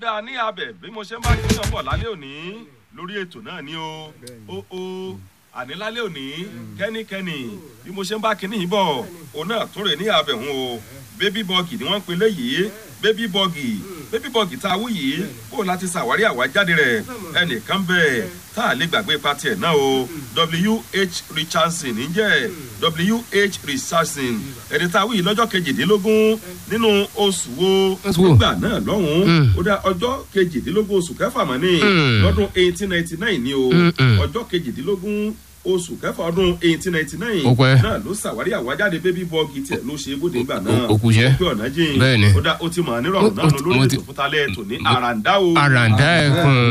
dáa ní abẹ bí mo ṣe ń bá kíyàn bọ̀ lálẹ́ òní lórí ètò náà ni o ó ó àní lálẹ́ òní kẹ́nikẹ́ni bí mo ṣe ń bá kíní yìí bọ̀ òun náà tó rè ní abẹ òun o bébí bọ́ọ̀gì ni wọ́n ń pe léyìí bébí bọ́ọ̀gì bébí bọ́ọ̀gì tá a wú yìí kó o láti ṣàwárí àwájáde rẹ̀ ẹnìkan bẹ́ẹ̀ tá a lè gbàgbé ipa tiẹ̀ náà o wh richardson ń jẹ́ wh richardson ẹni tá a wú yìí lọ́jọ́ kejìdínlógún nínú oṣù wo Oṣù wo? nígbà náà lọ́hùn-ún Mm. ó dá ọjọ́ kejìdínlógún oṣù kẹfà mọ́ ní Mm. lọ́dún eighteen ninety nine ni o Mm, mm. ọjọ́ kejìdínlógún oṣù kẹfà ọdún eighteen ninety nine Ó pẹ́. náà ló ṣàwárí àwájáde bébí bọ́ọ̀gì tiẹ̀ ló ṣe é bóde ńgbà náà Ó- ó kú iṣẹ́. ó pé ọ̀nà jìn Bẹ́ẹ̀ni. ó dá ó ti mọ̀ nírọ̀rùn Ó- náà ó nù ti- lórí mo ètò ti- fúntalẹ̀ ètò ní àràǹdá o àràǹdá ẹkùn